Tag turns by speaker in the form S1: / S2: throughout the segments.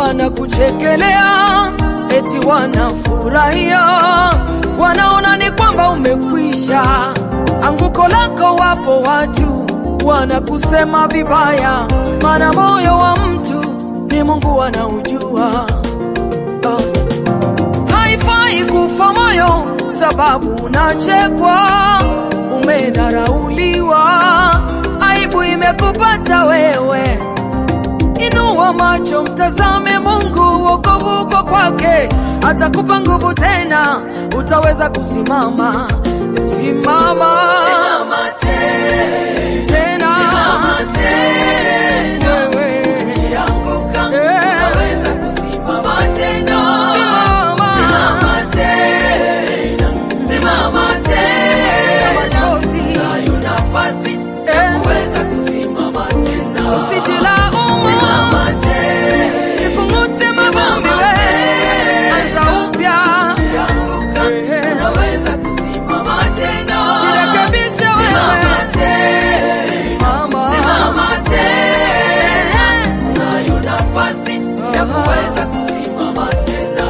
S1: wanakuchekelea eti wanafurahia, wanaona ni kwamba umekwisha. Anguko lako, wapo watu wanakusema vibaya, maana moyo wa mtu ni Mungu anaujua. Oh. Haifai kufa moyo sababu unachekwa, umedharauliwa, aibu imekupata wewe. Inua macho, mtazame Mungu, wokovu uko kwake, atakupa nguvu tena, utaweza kusimama. Simama,
S2: Simama tena,
S1: tena,
S2: simama tena.
S1: wewe
S2: Ukianguka,
S1: Eh.
S2: unaweza kusimama tena.
S1: Simama.
S2: Simama tena, simama tena.
S1: machozi,
S2: Unayo nafasi
S1: Eh.
S2: ya kuweza kusimama tena.
S1: usijilaumu,
S2: Simama tena,
S1: ipungute mavumbi, wewe anza upya,
S2: ukianguka,
S1: Eh.
S2: unaweza kusimama tena.
S1: jirekebishe
S2: Simama
S1: wewe,
S2: tena,
S1: mama,
S2: simama tena. Unayo nafasi ya kuweza kusimama tena.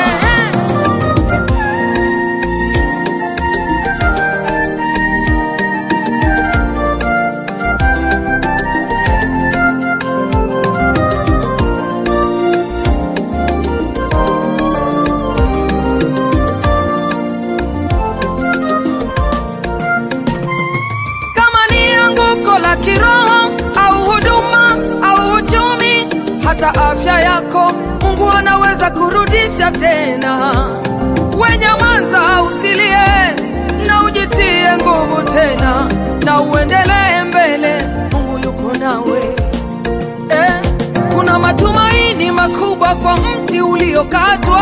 S1: kama ni anguko la kiroho au huduma au uchumi, hata afya yako Mungu anaweza kurudisha tena. Wenyamaza, usilie na ujitie nguvu tena, na uendelee mbele. Mungu yuko nawe eh. Kuna matumaini makubwa kwa mti uliokatwa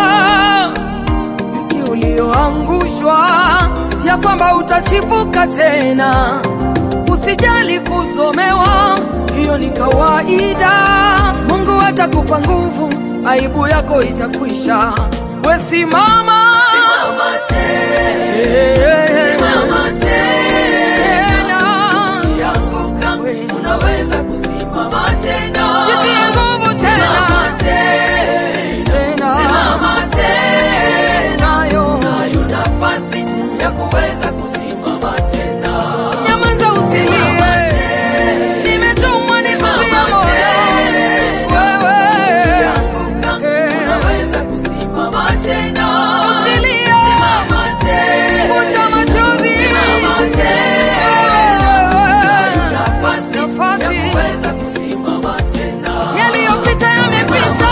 S1: mti ulioangushwa, ya kwamba utachipuka tena. Usijali kusomewa, hiyo ni kawaida. Mungu atakupa nguvu, aibu yako itakwisha. We simama,
S2: Simama tena,
S1: Eh,
S2: simama tena.
S1: tena,
S2: Ukianguka, unaweza kusimama tena.
S1: jitie nguvu tena,
S2: Simama tena,
S1: tena,
S2: simama tena.
S1: nayo
S2: Unayo nafasi ya kuweza kusimama tena.
S1: nyamaza, usilie, nimetumwa nikutie moyo wewe.
S2: Ukianguka,
S1: Eh.
S2: unaweza kusimama tena.
S1: Usilie.
S2: Simama tena.
S1: Futa machozi.
S2: Simama tena.
S1: Wewe.
S2: Nafasi
S1: Nafasi.
S2: ya kuweza kusimama tena.
S1: Yaliyopita yamepita,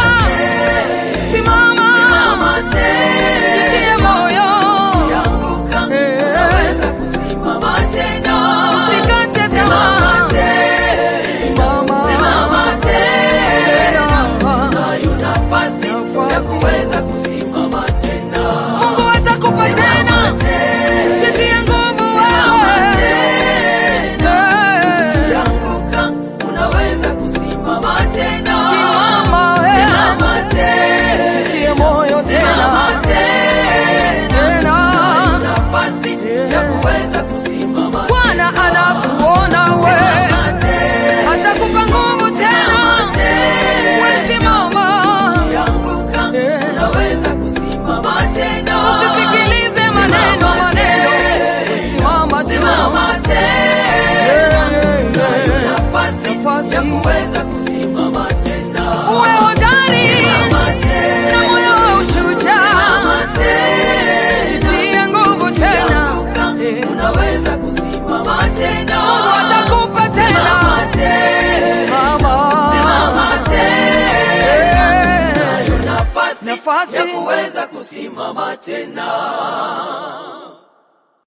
S1: simama,
S2: Simama tena.
S1: jitie moyo,
S2: Ukianguka,
S1: Eh.
S2: unaweza kusimama tena.
S1: usikate
S2: Simama
S1: tamaa,
S2: tena.
S1: mama,
S2: Simama tena.
S1: tena.
S2: Unayo nafasi
S1: Nafasi.
S2: ya kuweza kusimama tena.
S1: Mungu atakupa tena, jitie nguvu wewe. Eh,
S2: Ukianguka, unaweza kusimama tena.
S1: Simama, eh.
S2: Simama tena.
S1: jitie moyo
S2: Simama
S1: tena,
S2: tena.
S1: tena.
S2: Unayo nafasi ya kuweza kusimama
S1: Bwana anakuona wewe,
S2: Simama tena.
S1: atakupa nguvu
S2: Simama
S1: tena.
S2: tena.
S1: We simama,
S2: Ukianguka,
S1: Eh.
S2: unaweza kusimama tena.
S1: usisikilize maneno
S2: Simama
S1: maneno,
S2: tena.
S1: simama
S2: Simama
S1: tu.
S2: tena.
S1: Eh,
S2: Unayo
S1: eh,
S2: nafasi
S1: nafasi.
S2: ya kuweza kusimama tena.
S1: Uwe hodari
S2: Simama
S1: na
S2: tena.
S1: moyo wa ushujaa,
S2: Simama tena.
S1: jitie nguvu tena.
S2: Ukianguka,
S1: Eh,
S2: unaweza kusimama tena.
S1: Mungu atakupa
S2: Simama
S1: tena,
S2: tena.
S1: mama.
S2: Simama tena.
S1: Eh,
S2: Unayo nafasi
S1: Nafasi.
S2: ya kuweza kusimama tena.